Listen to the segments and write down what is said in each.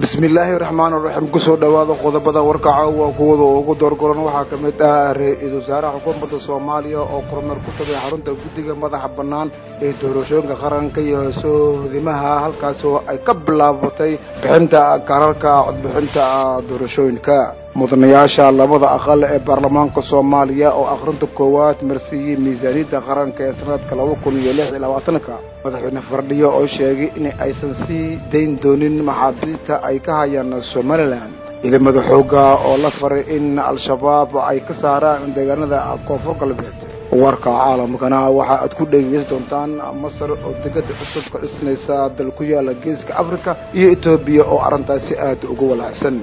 bismillaahi raxmaan raxiim kusoo dhowaada qodobada warkaca waa kuwada ugu doorgoran waxaa ka mid ah ra-iisul wasaaraha xukuumadda soomaaliya oo kormeer ku tagay xarunta guddiga madaxa bannaan ee doorashooyinka qaranka iyo soodimaha halkaas oo ay ka bilaabatay bixinta kararka codbixinta doorashooyinka mudanayaasha labada aqal ee baarlamaanka soomaaliya oo akhrinta koowaad marsiiyey miisaaniyadda qaranka ee sanadka laba kun iyo lix iyo labaatanka madaxweyne fardhiyo oo sheegay in aysan sii dayn doonin maxaabiista ay ka hayaan somalilan ciidamada xooga oo la faray in al-shabaab ay ka saaraan deegaanada koonfur galbeed warka caalamkana waxa aad ku dhegeysan doontaan masar oo degada cusub ka dhisnaysa dal ku yaala geeska africa iyo etoobiya oo arrintaasi aad ugu walaacsan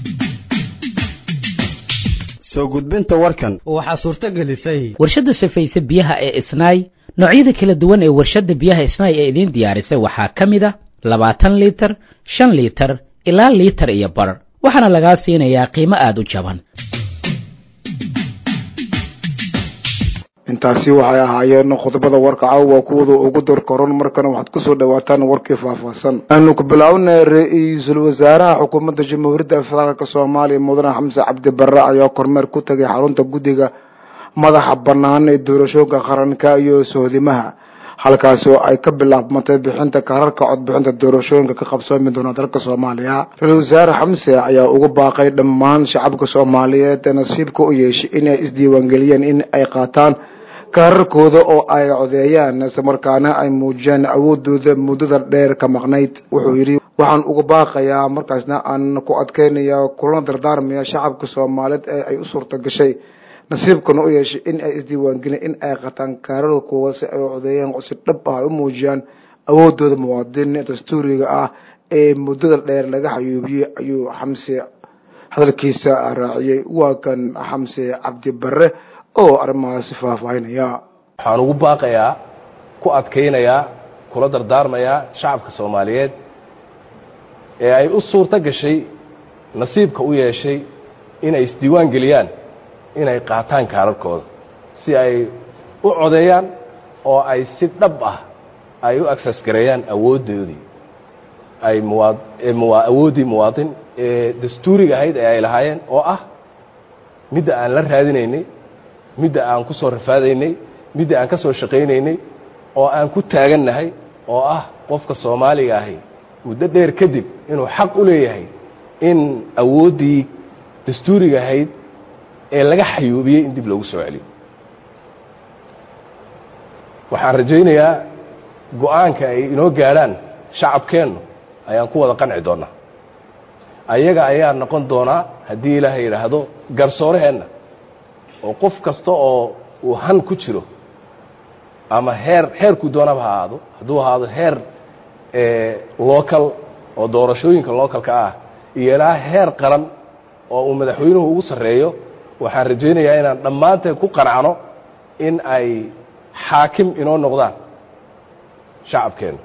soo gudbinta warkan waxaa suurto gelisay warshadda safayse biyaha ee isnaay noocyada kala duwan ee warshadda biyaha isnaay ee idiin diyaarisay waxaa ka mid a labaatan liitar shan liitar ilaa liitar iyo bar waxaana lagaa siinayaa qiimo aada u jaban intaasi waxay ahaayeen qodobada warka caawa kuwada ugu dorkoran markana waxaad kusoo dhawaataan warkii faahfaahsan aanu ku bilaabnay ra-iisul wasaaraha xukuumadda jamhuuriyadda federaalk soomaaliya mudane xamse cabdi barre ayaa kormeer ku tagay xarunta guddiga madaxa bannaan ee doorashooyinka qaranka iyo sohdimaha halkaas oo ay ka bilaabmatay bixinta kararka codbixinta doorashooyinka ka qabsoomi doona dalka soomaaliya ra-isul wasaare xamse ayaa ugu baaqay dhammaan shacabka soomaaliyeed ee nasiibka u yeeshay inay isdiiwaangeliyeen in ay qaataan kaararkooda oo ay codeeyaan islamarkaana ay muujiyaan awoodooda muddada dheer ka maqnayd wuxuu yidhi waxaan uga baaqayaa markaasna aan ku adkeynaya kulana dardaarmaya shacabka soomaaliyeed ee ay u suurta gashay nasiibkana u yeeshay in ay isdiiwaangeliyeen in ay qataan kaararkooda si ay codeeyaan si dhab ah ay u muujiyaan awoodooda muwaadin dastuuriga ah ee muddada dheer laga xayuubiyey ayuu xamse hadalkiisa raaciyey waa kan xamse cabdi barre oo arrimahaasi faahfaahinaya waxaan ugu baaqayaa ku adkaynayaa kula dardaarmayaa shacabka soomaaliyeed ee ay u suurto gashay nasiibka u yeeshay inay isdiiwaan geliyaan inay qaataan kaararkooda si ay u codeeyaan oo ay si dhab ah ay u agsas gareeyaan awooddoodii ay muwaa awooddii muwaadin ee dastuuriga ahayd ee ay lahaayeen oo ah midda aan la raadinaynay midda aan ku soo rafaadaynay midda aan ka soo shaqaynaynay oo aan ku taagannahay oo ah qofka soomaaliga ahi muddo dheer kadib inuu xaq u leeyahay in awooddii dastuuriga ahayd ee laga xayuubiyey in dib loogu soo celiyo waxaan rajaynayaa go-aanka ay inoo gaadhaan shacabkeennu ayaan ku wada qanci doonnaa ayaga ayaa noqon doonaa haddii ilaahay yidhaahdo garsooraheenna oo qof kasta oo uu han ku jiro ama heer heerkuu doonaba ha ahaado hadduu ahaado heer local oo doorashooyinka localka ah iyo ilaa heer qaran oo uu madaxweynuhu ugu sarreeyo waxaan rajaynayaa inaan dhammaanteen ku qanacno in ay xaakim inoo noqdaan shacabkeenna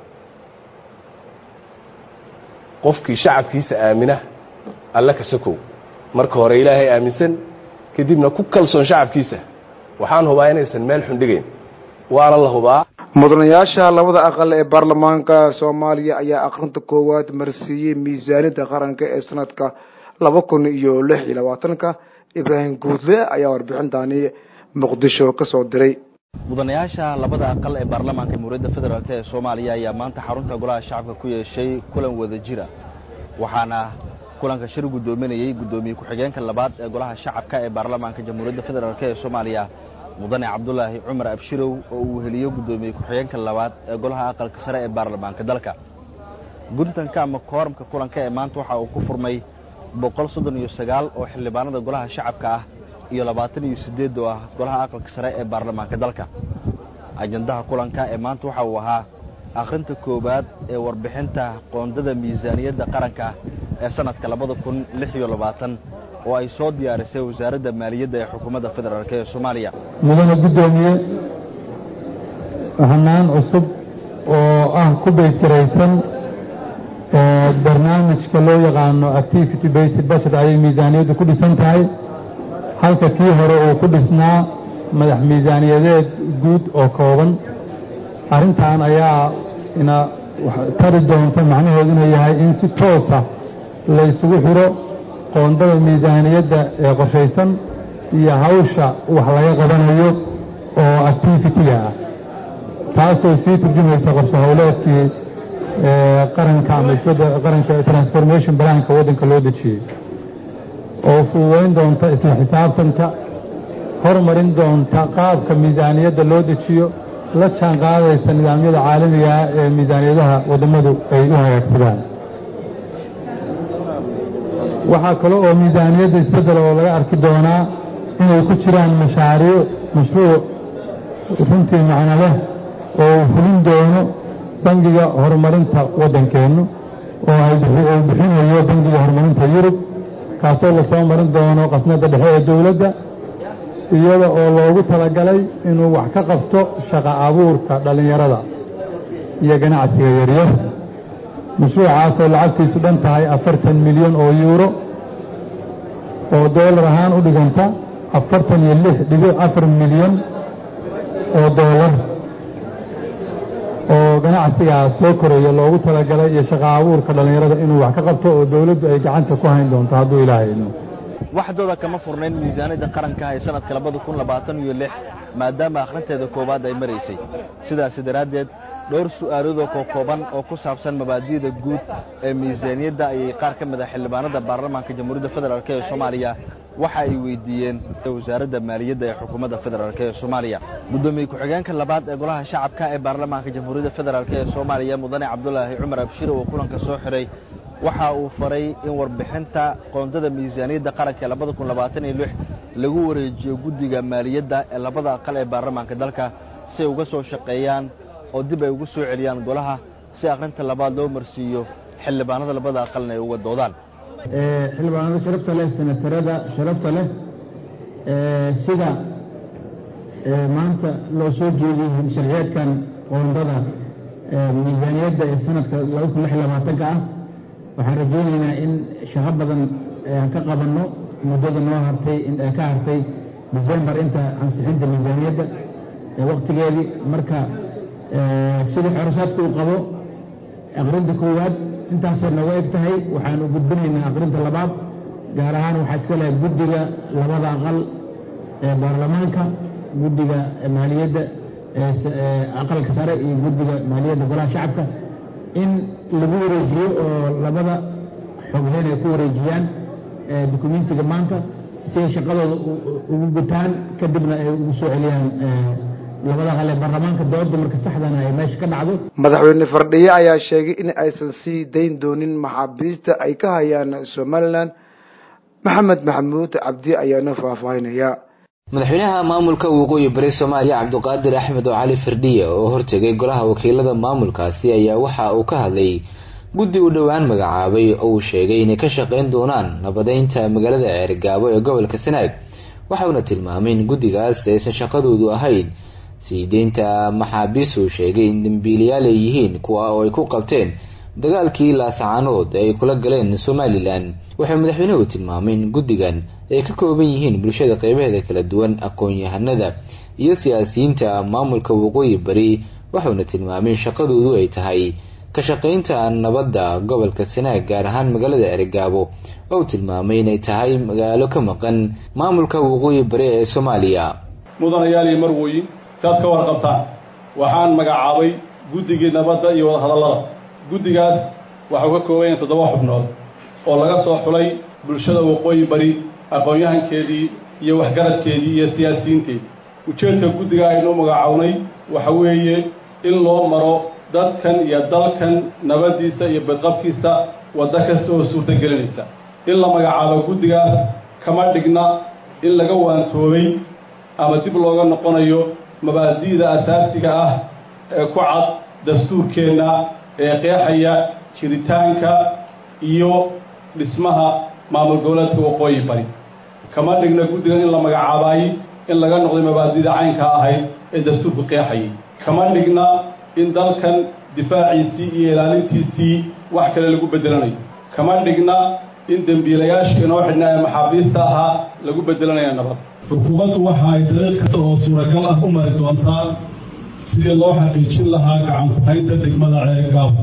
qofkii shacabkiisa aamina alle ka sokow marka hore ilaahay aaminsan kadibna ku kalsoon shacabkiisa waxaan hubaa inaysan meel xundhigayn waana la hubaa mudanayaasha labada aqal ee baarlamaanka soomaaliya ayaa akhrinta koowaad marsiiyey miisaaniyadda qaranka ee sanadka laba kun iyo lix iyo labaatanka ibraahim guudle ayaa warbixintani muqdisho ka soo diray mudanayaasha labada aqal ee baarlamaanka jamhuuriyadda federaalk ee soomaaliya ayaa maanta xarunta golaha shacabka ku yeeshay kulan wada jira waxaana kulanka shir guddoominayey guddoomiye ku-xigeenka labaad ee golaha shacabka ee baarlamaanka jamhuuriyadda federaalk ee soomaaliya mudane cabdulaahi cumar abshirow oo uu heliyo guddoomiye ku-xigeenka labaad ee golaha aqalka sare ee baarlamaanka dalka guntanka ama kooramka kulanka ee maanta waxa uu ku furmay boqol soddon iyo sagaal oo xildhibaanada golaha shacabka ah iyo labaatan iyo siddeed oo ah golaha aqalka sare ee baarlamaanka dalka ajandaha kulanka ee maanta waxa uu ahaa akhrinta koowaad ee warbixinta qoondada miisaaniyadda qaranka ee sanadka labada kun lix iyo labaatan oo ay soo diyaarisay wasaaradda maaliyadda ee xukuumadda federaalk ee soomaaliya mudane guddoomiye hanaan cusub oo ah ku baysgaraysan barnaamijka loo yaqaano activity based budget ayay miisaaniyaddu ku dhisan tahay halka kii hore uu ku dhisnaa madax miisaaniyadeed guud oo kooban arrintan ayaa ina tari doonta macnaheedu inuu yahay in si toosa la isugu xiro qoondada miisaaniyadda ee qorshaysan iyo hawsha wax laga qabanayo oo activitiga ah taasoo sii turjumaysa qorshe howleedkii qaranka ama qaranka transformation balaanka waddanka loo dejiyey oo fududayn doonta isla xisaabtanka hormarin doonta qaabka miisaaniyadda loo dejiyo la jaan qaadaysa nidaamyada caalamiga ah ee miisaaniyadaha wadammadu ay u hagaagsadaan waxaa kale oo miisaaniyadda isbeddel oo laga arki doonaa inay ku jiraan mashaariic mashruuc runtii macno leh oo uu fulin doono bangiga horumarinta waddankeennu oo uu bixinayo bangiga horumarinta yurub kaasoo lasoo marin doono qasnada dhexe ee dowladda iyada oo loogu talagalay inuu wax ka qabto shaqa abuurka dhallinyarada iyo ganacsiga yaryar mashruucaasoo lacagtiisu dhan tahay afartan milyan oo yuuro oo doolar ahaan u dhiganta afartan iyo lix dhibic afar milyan oo doolar oo ganacsigaas soo koraya loogu talagalay iyo shaqa abuurka dhallinyarada inuu wax ka qabto oo dowladdu ay gacanta ku hayn doonto hadduu ilaahay idmo waxdooda kama furnayn miisaaniyadda qaranka ee sanadka labada kun labaatan iyo lix maadaama akhrinteeda koowaad ay maraysay sidaasi daraaddeed dhowr su'aaloodoo kookooban oo ku saabsan mabaadi'da guud ee miisaaniyadda ayay qaar ka mid a xildhibaanada baarlamaanka jamhuuriyadda federaalk ee soomaaliya waxa ay weydiiyeen wasaaradda maaliyadda ee xukuumadda federaalk ee soomaaliya guddoomiye ku-xigeenka labaad ee golaha shacabka ee baarlamaanka jamhuuriyadda federaalk ee soomaaliya mudane cabdulaahi cumar abshir oo kulanka soo xiray waxa uu faray in warbixinta qoondada miisaaniyadda qaranka ee labada kun labaatan iyo lix lagu wareejiyo guddiga maaliyadda ee labada aqal ee baarlamaanka dalka si ay uga soo shaqeeyaan oo dib ay ugu soo celiyaan golaha si akhrinta labaad loo marsiiyo xildhibaanada labada aqalna ay uga doodaan xildhibaanada sharafta leh senatarada sharafta leh sida maanta loo soo jeediyey sharciyeedkan qoondada miisaaniyadda ee sanadka laba kun lix iyo labaatanka ah waxaan rajaynaynaa in shaqo badan aan ka qabanno muddada noo hartay ka hartay decembar inta ansixinta miisaaniyadda waktigeedii marka sida xorosaadka uu qabo aqrinta koowaad intaasay nooga eg tahay waxaanu gudbinaynaa aqrinta labaad gaar ahaan waxaa iska lehay guddiga labada aqal ee baarlamaanka guddiga maaliyadda aqalka sare iyo guddiga maaliyadda golaha shacabka in lagu wareejiyo oo labada xogheyn ay ku wareejiyaan dokumentiga maanta si ay shaqadooda ugu gutaan kadibna ay ugu soo celiyaan labada aqal ee baarlamaanka dooda marka saxdana ay meesha ka dhacdo madaxweyne fardhiye ayaa sheegay in aysan sii dayn doonin maxaabiista ay ka hayaan somalilan maxamed maxamuud cabdi ayaana faahfaahinaya madaxweynaha maamulka waqooyi bari soomaaliya cabdiqaadir axmed oo cali firdhiye oo hortegay golaha wakiilada maamulkaasi ayaa waxa uu ka hadlay guddi uu dhowaan magacaabay oo uu sheegay inay ka shaqayn doonaan nabadeynta magaalada ceergaabo ee gobolka sanaag waxauna tilmaamay in guddigaas aysan shaqadoodu ahayn sii deynta maxaabiis uu sheegay in dambiilayaal ay yihiin kuwa oo ay ku qabteen dagaalkii laascaanood ee ay kula galeen somalilan wuxuu madaxweynuhu tilmaamay in guddigan ay ka kooban yihiin bulshada qeybaheeda kala duwan aqoon-yahanada iyo siyaasiyiinta maamulka waqooyi bari wuxuuna tilmaamay in shaqadoodu ay tahay ka shaqaynta nabadda gobolka sanaag gaar ahaan magaalada ergaabo oo uu tilmaamay inay tahay magaalo ka maqan maamulka waqooyi bari ee soomaaliya mudanayaal iyo marwoyin saad ka warqabtaan waxaan magacaabay guddigii nabadda iyo wadahadallada guddigaas waxau ka kooban yahay toddoba xubnood oo laga soo xulay bulshada waqooyi bari aqoon-yahankeedii iyo waxgaradkeedii iyo siyaasiyiinteedii ujeedka guddiga aynu magacawnay waxa weeye in loo maro dadkan iyo dalkan nabaddiisa iyo badqabkiisa waddo kasta oo suurtagelinaysa in la magacaabo guddigaas kama dhigna in laga waantoobay ama dib looga noqonayo mabaadi'da asaasiga ah ee ku cad dastuurkeenna ee qeexaya jiritaanka iyo dhismaha maamul goboleedka waqooyi bari kama dhigna guddigan in la magacaabaayey in laga noqday mabaadida caynka ahayd ee dastuurku qeexayay kama dhigna in dalkan difaaciisii iyo ilaalintiisii wax kale lagu bedelanayo kama dhigna in dembiilayaasha inoo xidhnaa ee maxaabiista ahaa lagu bedelanaya nabad xukuumaddu waxa ay dariiq kasta oo suuragal ah u mari doontaa sidii loo xaqiijin lahaa gacan ku-haynta degmada ceergaabo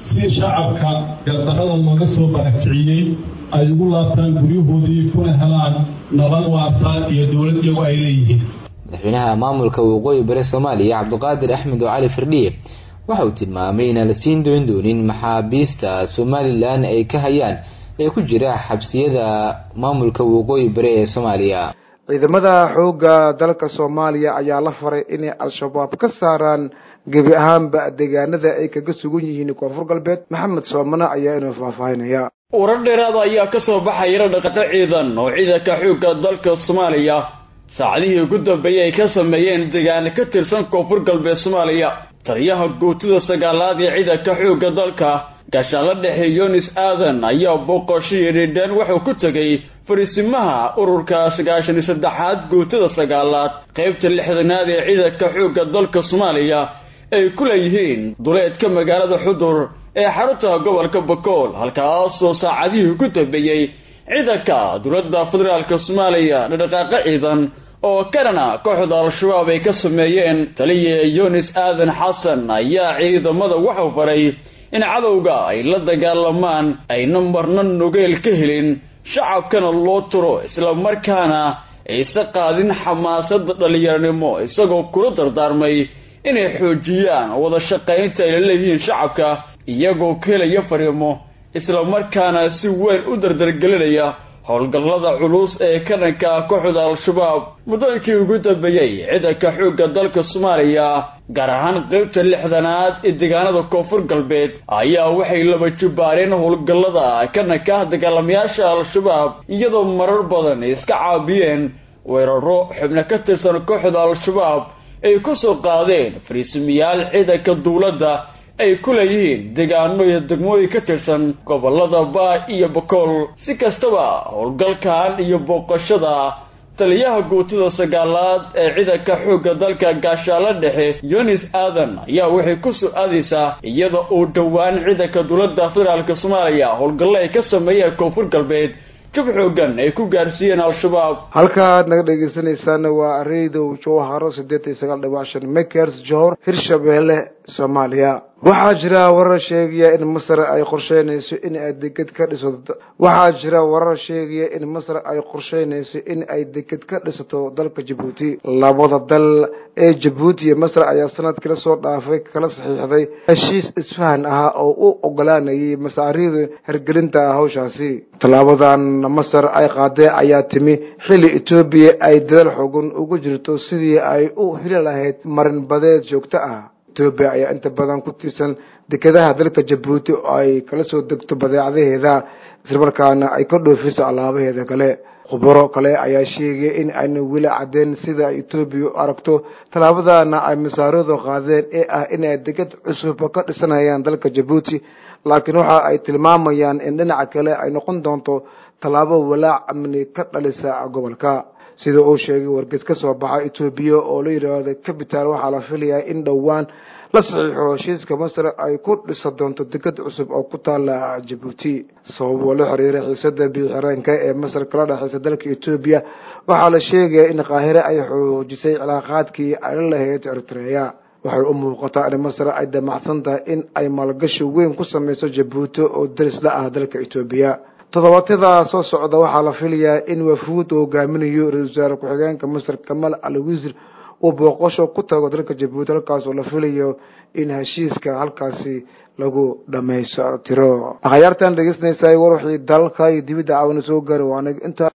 si shacabka gardarrada looga soo barakiciyey ay ugu laabtaan guryahoodii kuna helaan nabad waarta iyo dowlad iyagu ay leeyihiin madaxweynaha maamulka waqooyi bari soomaaliya cabdiqaadir axmed oo cali firdhiye waxa uu tilmaamay inaan la siin doon doonin maxaabiista somalilan ay ka hayaan ee ku jira xabsiyada maamulka waqooyi bari ee soomaaliya ciidamada xoogga dalka soomaaliya ayaa la faray inay al-shabaab ka saaraan gebi ahaanba deegaanada ay kaga sugan yihiin koonfur galbeed maxamed soomane ayaa inuu faahfaahinaya warar dheeraada ayaa ka soo baxaya dhaqato ciidan oo ciidanka xoogga dalka soomaaliya saacadihii ugu dambeeyey ay ka sameeyeen deegaano ka tirsan koonfur galbeed soomaaliya taliyaha guutida sagaalaad ee ciidanka xoogga dalka gaashaanla dhexe yunis aadan ayaa booqashihii dhidheen wuxuu ku tegey fariisimaha ururka sagaashan iyo saddexaad guutada sagaalaad qaybta lixdanaad ee ciidanka xoogga dalka soomaaliya ay ku leeyihiin duleedka magaalada xudur ee xarunta gobolka bakool halkaasoo saacadihii ugu dambeeyey ciidanka dowladda federaalka soomaaliya dhaqdhaqaaqo ciidan oo kanana kooxda al-shabaab ay ka sameeyeen taliya yunis aadan xasan ayaa ciidamada waxau faray in cadowga ay la dagaalamaan ayna marna nogeel ka helin shacabkana loo turo islamarkaana aysa qaadin xamaasada dhallinyaranimo isagoo kula dardaarmay inay xoojiyaan wada shaqaynta ay la leeyihiin shacabka iyagoo ka helaya fariimo islamarkaana si weyn u dardargelinaya howlgallada culus ee ka dhanka kooxda al-shabaab muddooyinkii ugu dambeeyey ciidanka xoogga dalka soomaaliya gaar ahaan qaybta lixdanaad ee deegaanada koonfur galbeed ayaa waxay laba jibbaareen howlgallada ka dhanka dagaalamayaasha al-shabaab iyadoo marar badan ay iska caabiyeen weeraro xubno ka tirsan kooxda al-shabaab ay ku soo qaadeen fariisimiyaal ciidanka dowladda ay ku leeyihiin deegaano iyo degmooyin ka tirsan gobolada baa iyo bakool si kastaba howlgalkan iyo booqashada taliyaha guutada sagaalaad ee ciidanka xoogga dalka gaashaalo dhexe yunis aadan ayaa waxay ku soo aadaysaa iyada uu dhowaan ciidanka dowladda federaalk soomaaliya howlgallo ay ka sameeyeen koonfur galbeed jab xoogan ay ku gaarsiiyeen al-shabaab halkaad naga dhegeysanaysaana waa raydow jowharo siddeed iyo sagaal dhibac shan makers johor hirshabeelle soomaaliya waxaa jira warar sheegaya in masar ay qorsheynayso in ay deged ka dhisato waxaa jira warar sheegaya in masar ay qorsheynayso in ay deged ka dhisato dalka jabuuti labada dal ee jabuuti iyo masar ayaa sanadkii lasoo dhaafay kala saxiixday heshiis isfahan ah oo u ogolaanayay masaariida hergelinta hawshaasi tallaabadan masar ay qaadee ayaa timi xilli etoobiya ay dadaal xoogan ugu jirto sidii ay u heli lahayd marin badeed joogto ah etoobiya ayaa inta badan ku tiirsan dekedaha dalka jabuuti oo ay kala soo degto badeecadaheeda islamarkaana ay ka dhoofiso alaabaheeda kale khubaro kale ayaa sheegaya in ayna weli cadeen sida etoobiya u aragto tallaabadana ay masaaradu qaadeen ee ah inay deged cusub ka dhisanayaan dalka jabuuti laakiin waxa ay tilmaamayaan in dhinaca kale ay noqon doonto tallaabo walaac amni ka dhalisa gobolka sida uu sheegay wargeys ka soo baxa etoobiya oo la yidhaahdo capital waxaa la filayaa in dhowaan la saxiixo heshiiska masar ay ku dhisa doonto deged cusub oo ku taala jabuuti sababoo la xiriira xiisada biixireenka ee masar kala dhexeysa dalka etoobiya waxaa la sheegaya in qaahire ay xoojisay cilaaqaadkii ay la lahayd eritreya waxay u muuqataa in masar ay damacsan tahay in ay maalgashi weyn ku sameyso jabuuti oo daris la ah dalka etoobiya toddobaadyada soo socda waxaa la filayaa in wafuud uu hogaaminayo ra-isul wasaare ku-xigeenka masar kamal al wasiir uu booqasho ku tago dalka jabuuti halkaas oo la filayo in heshiiska halkaasi lagu dhamaystiro akhyaartan dhegeysanaysa war wixii dalka iyo dibidda caawina soo gaari waana inta